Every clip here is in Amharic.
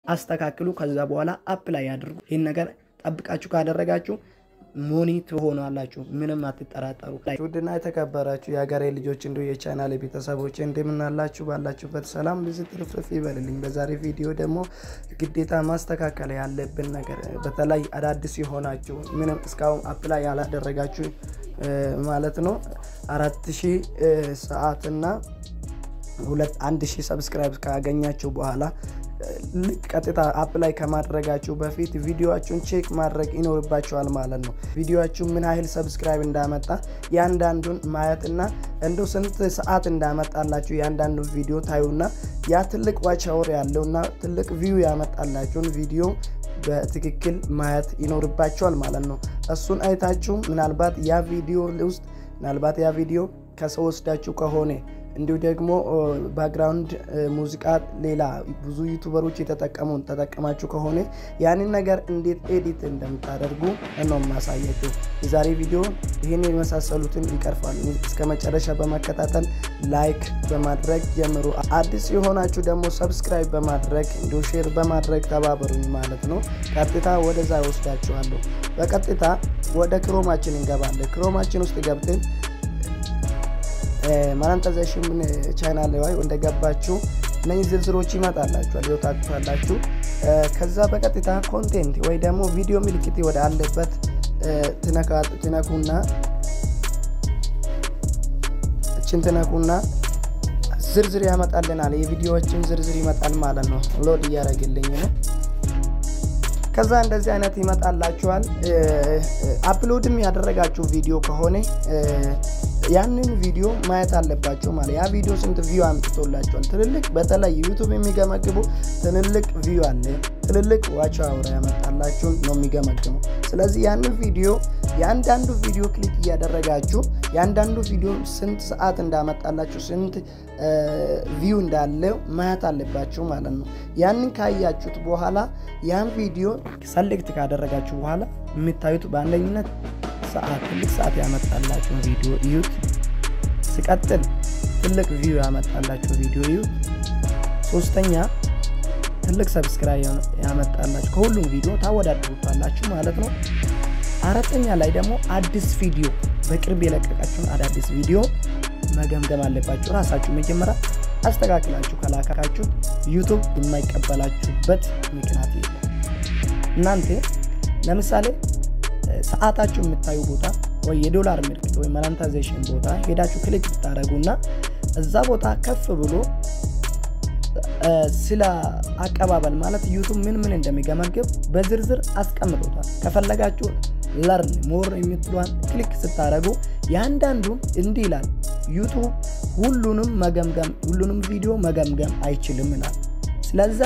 አስተካክሉ። ከዛ በኋላ አፕላይ ያድርጉ። ይህን ነገር ጠብቃችሁ ካደረጋችሁ ሞኒ ትሆናላችሁ። ምንም አትጠራጠሩ። ውድና የተከበራችሁ የሀገሬ ልጆች እንዲሁ የቻናል ቤተሰቦች እንደምናላችሁ ባላችሁበት ሰላም ብዙ ትርፍርፍ ይበልልኝ። በዛሬ ቪዲዮ ደግሞ ግዴታ ማስተካከል ያለብን ነገር በተለይ አዳዲስ የሆናችሁ ምንም እስካሁን አፕላይ ያላደረጋችሁ ማለት ነው አራት ሺህ ሰዓትና ሁለት አንድ ሺህ ሰብስክራይብ ካገኛችሁ በኋላ ልክ ቀጥታ አፕላይ ከማድረጋችሁ በፊት ቪዲዮችሁን ቼክ ማድረግ ይኖርባችኋል ማለት ነው። ቪዲዮችሁ ምን ያህል ሰብስክራይብ እንዳመጣ ያንዳንዱን ማየትና እንዶ ስንት ሰዓት እንዳመጣላችሁ ያንዳንዱን ቪዲዮ ታዩና ያ ትልቅ ዋች አወር ያለውና ትልቅ ቪው ያመጣላችሁን ቪዲዮ በትክክል ማየት ይኖርባችኋል ማለት ነው። እሱን አይታችሁ ምናልባት ያ ቪዲዮ ውስጥ ምናልባት ያ ቪዲዮ ከሰው ወስዳችሁ ከሆነ እንዲሁ ደግሞ ባክግራውንድ ሙዚቃ ሌላ ብዙ ዩቱበሮች የተጠቀሙን ተጠቀማችሁ ከሆነ ያንን ነገር እንዴት ኤዲት እንደምታደርጉ ነው ማሳያችሁ። የዛሬ ቪዲዮ ይህን የመሳሰሉትን ይቀርፋሉ። እስከ መጨረሻ በመከታተል ላይክ በማድረግ ጀምሩ። አዲስ የሆናችሁ ደግሞ ሰብስክራይብ በማድረግ እንዲሁ ሼር በማድረግ ተባበሩኝ ማለት ነው። ቀጥታ ወደዛ ይወስዳችኋለሁ። በቀጥታ ወደ ክሮማችን እንገባለን። ክሮማችን ውስጥ ገብተን ማናንጠዘሽን ቻናል ላይ እንደገባችሁ እነዚህ ዝርዝሮች ይመጣላችኋል ይወጣችኋላችሁ። ከዛ በቀጥታ ኮንቴንት ወይ ደግሞ ቪዲዮ ምልክት ወደ አለበት ትነኩና እችን ትነኩና ዝርዝር ያመጣልናል። የቪዲዮዎችን ዝርዝር ይመጣል ማለት ነው። ሎድ እያደረግልኝ ነው። ከዛ እንደዚህ አይነት ይመጣላችኋል። አፕሎድም ያደረጋችሁ ቪዲዮ ከሆነ ያንን ቪዲዮ ማየት አለባቸው ማለት ያ ቪዲዮ ስንት ቪው አምጥቶላቸዋል። ትልልቅ በተለይ ዩቱብ የሚገመግቡ ትልልቅ ቪው አለ፣ ትልልቅ ዋች አውራ ያመጣላችሁን ነው የሚገመግመው። ስለዚህ ያንን ቪዲዮ የአንዳንዱ ቪዲዮ ክሊክ እያደረጋችሁ የአንዳንዱ ቪዲዮ ስንት ሰዓት እንዳመጣላችሁ ስንት ቪው እንዳለው ማየት አለባችሁ ማለት ነው። ያንን ካያችሁት በኋላ ያን ቪዲዮ ሰሌክት ካደረጋችሁ በኋላ የምታዩት በአንደኝነት ሰዓት ትልቅ ሰዓት ያመጣላችሁን ቪዲዮ እዩት። ሲቀጥል ትልቅ ቪው ያመጣላችሁ ቪዲዮ እዩት። ሶስተኛ ትልቅ ሰብስክራይብ ያመጣላችሁ ከሁሉም ቪዲዮ ታወዳድሩታላችሁ ማለት ነው። አራተኛ ላይ ደግሞ አዲስ ቪዲዮ በቅርብ የለቀቃችሁን አዳዲስ ቪዲዮ መገምገም አለባችሁ። ራሳችሁ መጀመሪያ አስተካክላችሁ ከላካችሁት ዩቱብ የማይቀበላችሁበት ምክንያት የለም። እናንተ ለምሳሌ ሰዓታችሁ የምታዩ ቦታ ወይ የዶላር ምልክት ወይ ማናንታይዜሽን ቦታ ሄዳችሁ ክሊክ ብታደረጉና እዛ ቦታ ከፍ ብሎ ስለ አቀባበል ማለት ዩቱብ ምን ምን እንደሚገመግብ በዝርዝር አስቀምጦታል። ከፈለጋችሁ ለርን ሞር የምትሏን ክሊክ ስታደረጉ የአንዳንዱም እንዲህ ይላል ዩቱብ ሁሉንም መገምገም ሁሉንም ቪዲዮ መገምገም አይችልም ይላል። ስለዛ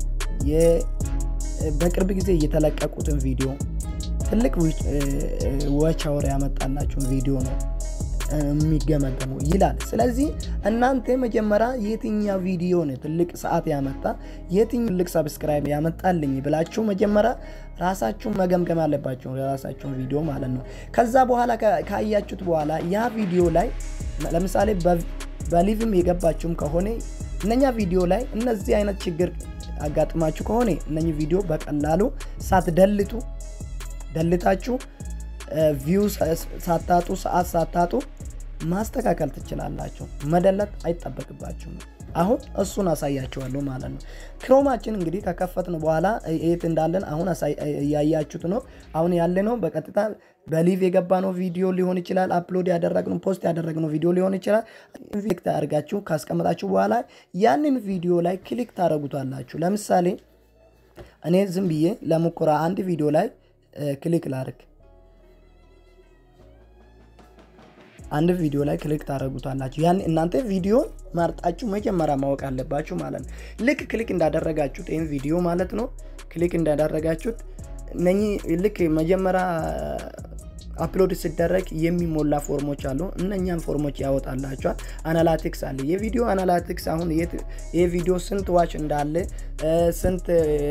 በቅርብ ጊዜ እየተለቀቁትን ቪዲዮ ትልቅ ዋች አወር ያመጣላችሁን ቪዲዮ ነው የሚገመገሙ ይላል። ስለዚህ እናንተ መጀመሪያ የትኛው ቪዲዮ ነው ትልቅ ሰዓት ያመጣ የትኛው ትልቅ ሰብስክራይብ ያመጣልኝ ብላችሁ መጀመሪያ ራሳችሁ መገምገም አለባችሁ፣ የራሳችሁን ቪዲዮ ማለት ነው። ከዛ በኋላ ካያችሁት በኋላ ያ ቪዲዮ ላይ ለምሳሌ በሊቭም የገባችሁም ከሆነ እነኛ ቪዲዮ ላይ እነዚህ አይነት ችግር አጋጥማችሁ ከሆነ እነኚህ ቪዲዮ በቀላሉ ሳትደልቱ ደልታችሁ ቪው ሳታጡ ሰዓት ሳታጡ ማስተካከል ትችላላችሁ። መደለት አይጠበቅባችሁም። አሁን እሱን አሳያችኋለሁ ማለት ነው። ክሮማችን እንግዲህ ከከፈትን በኋላ የት እንዳለን አሁን እያያችሁት ነው። አሁን ያለ ነው በቀጥታ በሊቭ የገባነው ቪዲዮ ሊሆን ይችላል። አፕሎድ ያደረግነው ፖስት ያደረግነው ቪዲዮ ሊሆን ይችላል። ክሊክ ታደርጋችሁ ካስቀመጣችሁ በኋላ ያንን ቪዲዮ ላይ ክሊክ ታደረጉታላችሁ። ለምሳሌ እኔ ዝም ብዬ ለሙከራ አንድ ቪዲዮ ላይ ክሊክ ላድርግ። አንድ ቪዲዮ ላይ ክሊክ ታደረጉታላችሁ። ያን እናንተ ቪዲዮን መርጣችሁ መጀመሪያ ማወቅ አለባችሁ ማለት ነው። ልክ ክሊክ እንዳደረጋችሁት ይህን ቪዲዮ ማለት ነው ክሊክ እንዳደረጋችሁት እነኚህ ልክ መጀመሪያ አፕሎድ ሲደረግ የሚሞላ ፎርሞች አሉ። እነኛን ፎርሞች ያወጣላቸዋል። አናላቲክስ አለ። የቪዲዮ አናላቲክስ አሁን ይህ ቪዲዮ ስንት ዋች እንዳለ ስንት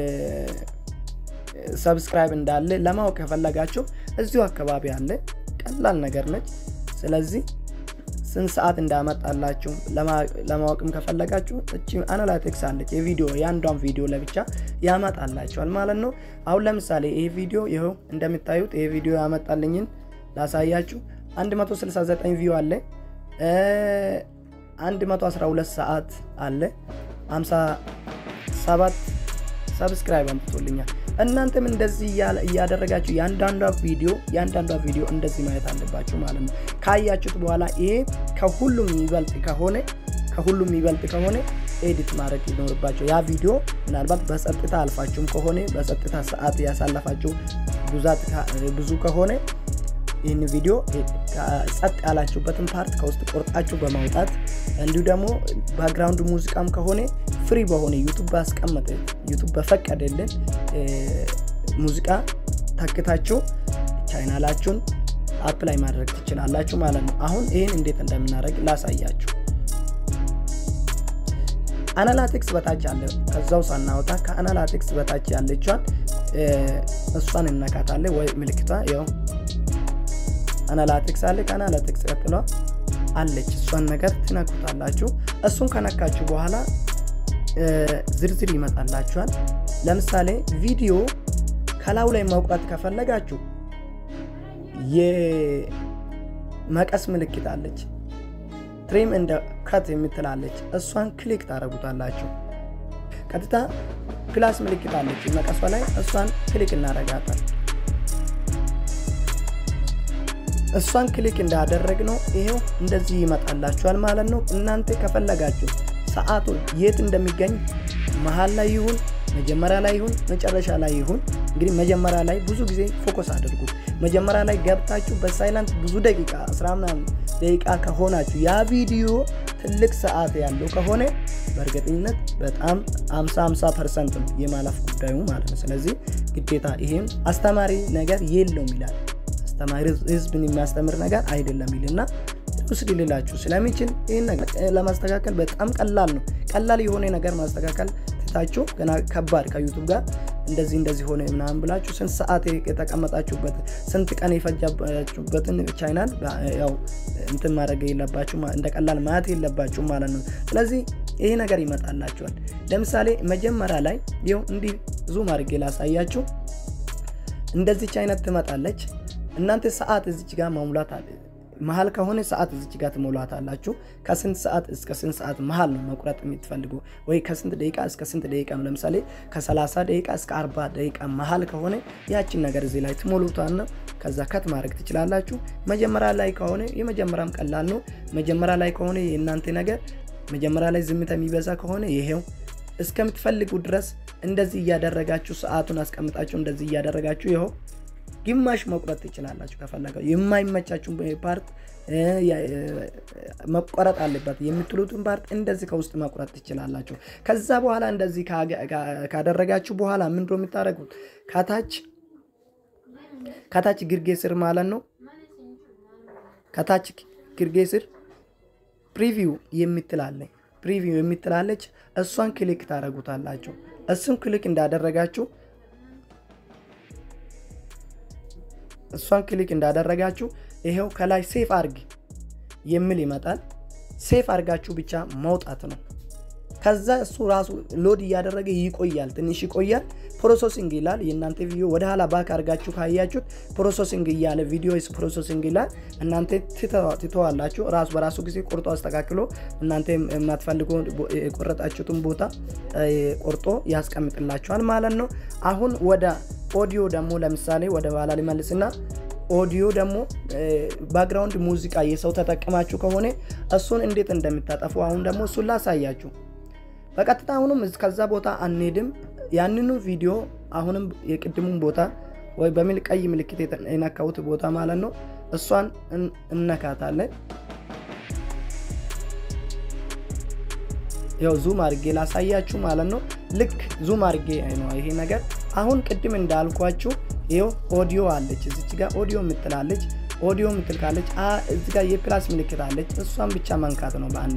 ሰብስክራይብ እንዳለ ለማወቅ ከፈለጋችሁ እዚሁ አካባቢ አለ። ቀላል ነገር ነች። ስለዚህ ስንት ሰዓት እንዳመጣላችሁ ለማወቅም ከፈለጋችሁ እቺ አናላቲክስ አለች የቪዲዮ የአንዷን ቪዲዮ ለብቻ ያመጣላችኋል ማለት ነው። አሁን ለምሳሌ ይህ ቪዲዮ ይኸው እንደምታዩት ይህ ቪዲዮ ያመጣልኝን ላሳያችሁ 169 ቪው አለ 112 ሰዓት አለ 57 ሰብስክራይብ አምጥቶልኛል። እናንተም እንደዚህ እያደረጋችሁ የአንዳንዷ ቪዲዮ የአንዳንዷ ቪዲዮ እንደዚህ ማየት አለባችሁ ማለት ነው። ካያችሁት በኋላ ይሄ ከሁሉም የሚበልጥ ከሆነ ከሁሉም የሚበልጥ ከሆነ ኤዲት ማድረግ ይኖርባቸው። ያ ቪዲዮ ምናልባት በጸጥታ አልፋችሁም ከሆነ በጸጥታ ሰዓት ያሳለፋችሁ ብዛት ብዙ ከሆነ ይህን ቪዲዮ ጸጥ ያላችሁበትን ፓርት ከውስጥ ቆርጣችሁ በማውጣት እንዲሁ ደግሞ ባክግራውንድ ሙዚቃም ከሆነ ፍሪ በሆነ ዩቱብ ባስቀመጠ ዩቱብ በፈቀደልን ሙዚቃ ተክታችሁ ቻይናላችሁን አፕላይ ማድረግ ትችላላችሁ ማለት ነው። አሁን ይህን እንዴት እንደምናደርግ ላሳያችሁ። አናላቲክስ በታች አለ። ከዛው ሳናወጣ ከአናላቲክስ በታች ያለቿን እሷን እነካታለን ወይ ምልክቷ ያው አናላቲክስ አለ። ከአናላቲክስ ቀጥሎ አለች እሷን ነገር ትነኩታላችሁ። እሱን ከነካችሁ በኋላ ዝርዝር ይመጣላችኋል። ለምሳሌ ቪዲዮ ከላዩ ላይ መቁረጥ ከፈለጋችሁ የመቀስ ምልክት አለች። ትሪም እንደ ከት የምትላለች እሷን ክሊክ ታደረጉታላችሁ። ቀጥታ ፕላስ ምልክት አለች መቀሷ ላይ እሷን ክሊክ እናደርጋታል። እሷን ክሊክ እንዳደረግ ነው ይሄው እንደዚህ ይመጣላችኋል ማለት ነው። እናንተ ከፈለጋችሁ ሰዓቱን የት እንደሚገኝ መሀል ላይ ይሁን መጀመሪያ ላይ ይሁን መጨረሻ ላይ ይሁን እንግዲህ መጀመሪያ ላይ ብዙ ጊዜ ፎከስ አድርጉት። መጀመሪያ ላይ ገብታችሁ በሳይለንት ብዙ ደቂቃ አስራ ምናምን ደቂቃ ከሆናችሁ ያ ቪዲዮ ትልቅ ሰዓት ያለው ከሆነ በእርግጠኝነት በጣም 50 50 ፐርሰንት ነው የማለፍ ጉዳዩ ማለት ነው። ስለዚህ ግዴታ ይሄም አስተማሪ ነገር የለውም ይላል። አስተማሪ ህዝብን የሚያስተምር ነገር አይደለም ይልና ውስድ ሊላችሁ ስለሚችል ይህን ነገር ለማስተካከል በጣም ቀላል ነው። ቀላል የሆነ ነገር ማስተካከል ትታችሁ ገና ከባድ ከዩቱብ ጋር እንደዚህ እንደዚህ ሆነ ምናምን ብላችሁ ስንት ሰዓት የተቀመጣችሁበት ስንት ቀን የፈጃችሁበትን ቻይናል ያው እንትን ማድረግ የለባችሁ እንደ ቀላል ማየት የለባችሁ ማለት ነው። ስለዚህ ይሄ ነገር ይመጣላችኋል። ለምሳሌ መጀመሪያ ላይ ይኸው እንዲህ ዙም አድርጌ ላሳያችሁ። እንደዚች አይነት ትመጣለች። እናንተ ሰዓት እዚች ጋር መሙላት አለ መሀል ከሆነ ሰዓት እዚች ጋር ትሞላት አላችሁ። ከስንት ሰዓት እስከ ስንት ሰዓት መሀል ነው መቁረጥ የምትፈልጉ ወይ ከስንት ደቂቃ እስከ ስንት ደቂቃ ነው? ለምሳሌ ከ30 ደቂቃ እስከ 40 ደቂቃ መሀል ከሆነ ያችን ነገር እዚህ ላይ ትሞሉታና ከዛ ከት ማድረግ ትችላላችሁ። መጀመሪያ ላይ ከሆነ የመጀመሪያም ቀላል ነው። መጀመሪያ ላይ ከሆነ የእናንተ ነገር መጀመሪያ ላይ ዝምታ የሚበዛ ከሆነ ይሄው እስከምትፈልጉ ድረስ እንደዚህ እያደረጋችሁ ሰዓቱን አስቀምጣችሁ እንደዚህ እያደረጋችሁ ይኸው ግማሽ መቁረጥ ትችላላችሁ። ከፈለገው የማይመቻችሁን ፓርት መቆረጥ አለበት የምትሉትን ፓርት እንደዚህ ከውስጥ መቁረጥ ትችላላችሁ። ከዛ በኋላ እንደዚህ ካደረጋችሁ በኋላ ምንድነው የምታደርጉት? ከታች ከታች ግርጌ ስር ማለት ነው። ከታች ግርጌ ስር ፕሪቪው የምትላለች ፕሪቪው የምትላለች እሷን ክሊክ ታደርጉታላችሁ። እሱን ክሊክ እንዳደረጋችሁ እሷን ክሊክ እንዳደረጋችሁ ይሄው ከላይ ሴፍ አርግ የሚል ይመጣል። ሴፍ አርጋችሁ ብቻ መውጣት ነው። ከዛ እሱ ራሱ ሎድ እያደረገ ይቆያል፣ ትንሽ ይቆያል። ፕሮሰሲንግ ይላል። የእናንተ ቪዲዮ ወደ ኋላ ባክ አርጋችሁ ካያችሁት ፕሮሰሲንግ እያለ ቪዲዮ ፕሮሰሲንግ ይላል። እናንተ ትተዋላችሁ። ራሱ በራሱ ጊዜ ቆርጦ አስተካክሎ እናንተ የማትፈልጉ የቆረጣችሁትን ቦታ ቆርጦ ያስቀምጥላችኋል ማለት ነው። አሁን ወደ ኦዲዮ ደግሞ ለምሳሌ ወደ ኋላ ሊመልስና ኦዲዮ ደግሞ ባክግራውንድ ሙዚቃ የሰው ተጠቅማችሁ ከሆነ እሱን እንዴት እንደምታጠፉ አሁን ደግሞ እሱን ላሳያችሁ። በቀጥታ አሁንም ከዛ ቦታ አንሄድም። ያንኑ ቪዲዮ አሁንም የቅድሙን ቦታ ወይ በሚል ቀይ ምልክት የነካሁት ቦታ ማለት ነው እሷን እነካታለን። ያው ዙም አድርጌ ላሳያችሁ ማለት ነው። ልክ ዙም አድርጌ ነው ይሄ ነገር አሁን ቅድም እንዳልኳችሁ ይኸው ኦዲዮ አለች እዚች ጋር ኦዲዮ የምትላለች ኦዲዮ የምትል ካለች እዚ ጋር የፕላስ ምልክት አለች። እሷን ብቻ መንካት ነው በአንዴ።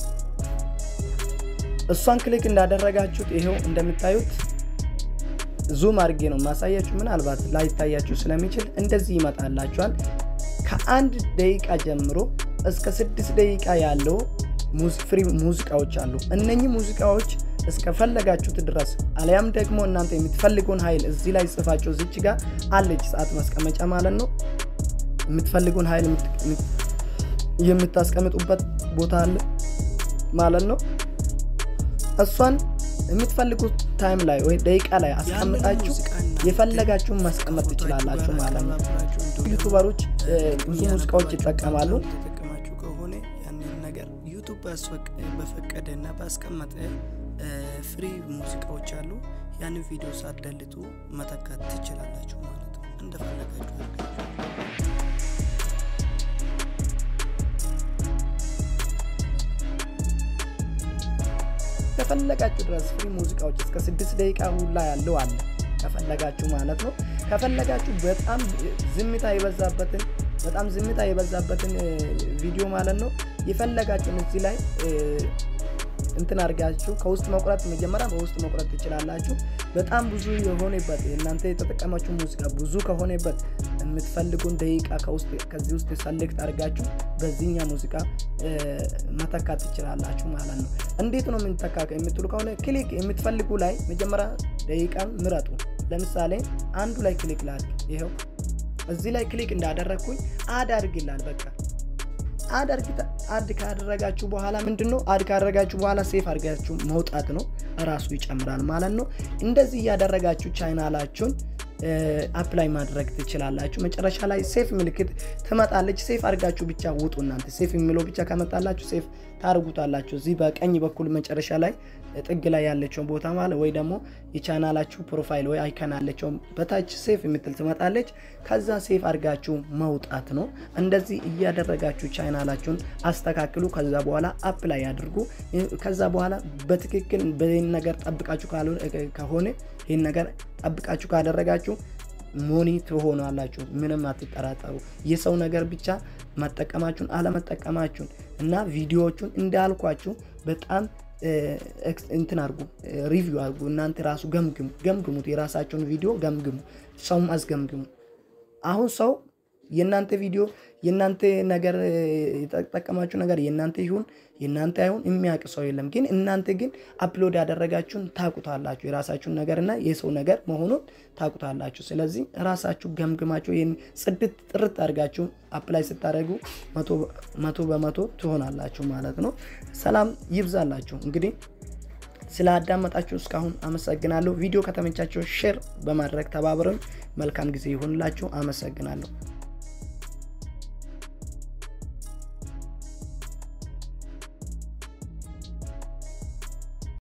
እሷን ክሊክ እንዳደረጋችሁት ይኸው እንደምታዩት ዙም አድርጌ ነው ማሳያችሁ። ምናልባት ላይታያችሁ ስለሚችል እንደዚህ ይመጣላችኋል። ከአንድ ደቂቃ ጀምሮ እስከ ስድስት ደቂቃ ያለው ፍሪ ሙዚቃዎች አሉ። እነኚህ ሙዚቃዎች እስከፈለጋችሁት ድረስ አሊያም ደግሞ እናንተ የምትፈልጉን ኃይል እዚህ ላይ ጽፋችሁ እዚች ጋር አለች ሰዓት ማስቀመጫ ማለት ነው። የምትፈልጉን ኃይል የምታስቀምጡበት ቦታ አለ ማለት ነው። እሷን የምትፈልጉት ታይም ላይ ወይ ደቂቃ ላይ አስቀምጣችሁ የፈለጋችሁን ማስቀመጥ ትችላላችሁ ማለት ነው። ዩቱበሮች ብዙ ሙዚቃዎች ይጠቀማሉ። ተጠቀማችሁ ከሆነ ያንን ነገር ዩቱብ በፈቀደ እና ባስቀመጠ ፍሪ ሙዚቃዎች አሉ። ያንን ቪዲዮ ሳትደልቱ መተካት ትችላላችሁ ማለት ነው። እንደፈለጋችሁ አድርጋችሁ ከፈለጋችሁ ድረስ ፍሪ ሙዚቃዎች እስከ ስድስት ደቂቃ ሁላ ያለው አለ ከፈለጋችሁ ማለት ነው። ከፈለጋችሁ በጣም ዝምታ የበዛበትን በጣም ዝምታ የበዛበትን ቪዲዮ ማለት ነው የፈለጋችሁን እዚህ ላይ እንትን አድርጋችሁ ከውስጥ መቁረጥ መጀመሪያ በውስጥ መቁረጥ ትችላላችሁ። በጣም ብዙ የሆነበት እናንተ የተጠቀማችሁ ሙዚቃ ብዙ ከሆነበት የምትፈልጉን ደቂቃ ከውስጥ ከዚህ ውስጥ ሰሌክት አድርጋችሁ በዚህኛ ሙዚቃ መተካት ትችላላችሁ ማለት ነው። እንዴት ነው የምንተካ የምትሉ ከሆነ ክሊክ የምትፈልጉ ላይ መጀመሪያ ደቂቃን ምረጡ። ለምሳሌ አንዱ ላይ ክሊክ ላድርግ። ይኸው እዚህ ላይ ክሊክ እንዳደረግኩኝ አድ አድርግላል በቃ አድ ካደረጋችሁ በኋላ ምንድን ነው አድ ካደረጋችሁ በኋላ ሴፍ አድርጋችሁ መውጣት ነው። ራሱ ይጨምራል ማለት ነው። እንደዚህ እያደረጋችሁ ቻናላችሁን አፕላይ ማድረግ ትችላላችሁ። መጨረሻ ላይ ሴፍ ምልክት ትመጣለች። ሴፍ አድርጋችሁ ብቻ ውጡ። እናንተ ሴፍ የሚለው ብቻ ከመጣላችሁ ሴፍ ታርጉታላችሁ። እዚህ በቀኝ በኩል መጨረሻ ላይ ጥግ ላይ ያለችውን ቦታ ማለት ወይ ደግሞ የቻናላችሁ ፕሮፋይል ወይ አይከን ያለችውን በታች ሴፍ የምትል ትመጣለች። ከዛ ሴፍ አድርጋችሁ መውጣት ነው። እንደዚህ እያደረጋችሁ ቻናላችሁን አስተካክሉ። ከዛ በኋላ አፕላይ አድርጉ። ከዛ በኋላ በትክክል በይህን ነገር ጠብቃችሁ ከሆነ ይህን ነገር ጠብቃችሁ ካደረጋችሁ ሞኒ ትሆናላችሁ። ምንም አትጠራጠሩ። የሰው ነገር ብቻ መጠቀማችሁን አለመጠቀማችሁን እና ቪዲዮዎቹን እንዳልኳችሁ በጣም እንትን አድርጉ፣ ሪቪው አድርጉ። እናንተ ራሱ ገምግሙ፣ ገምግሙት። የራሳችሁን ቪዲዮ ገምግሙ፣ ሰውም አስገምግሙ። አሁን ሰው የእናንተ ቪዲዮ የእናንተ ነገር የተጠቀማችሁ ነገር የእናንተ ይሁን የእናንተ አይሁን የሚያውቅ ሰው የለም። ግን እናንተ ግን አፕሎድ ያደረጋችሁን ታቁታላችሁ። የራሳችሁን ነገርና የሰው ነገር መሆኑን ታቁታላችሁ። ስለዚህ ራሳችሁ ገምግማችሁ ይህን ጽድት ጥርት አድርጋችሁ አፕላይ ስታደርጉ መቶ በመቶ ትሆናላችሁ ማለት ነው። ሰላም ይብዛላችሁ። እንግዲህ ስለ አዳመጣችሁ እስካሁን አመሰግናለሁ። ቪዲዮ ከተመቻችሁ ሼር በማድረግ ተባብረን መልካም ጊዜ ይሆንላችሁ። አመሰግናለሁ።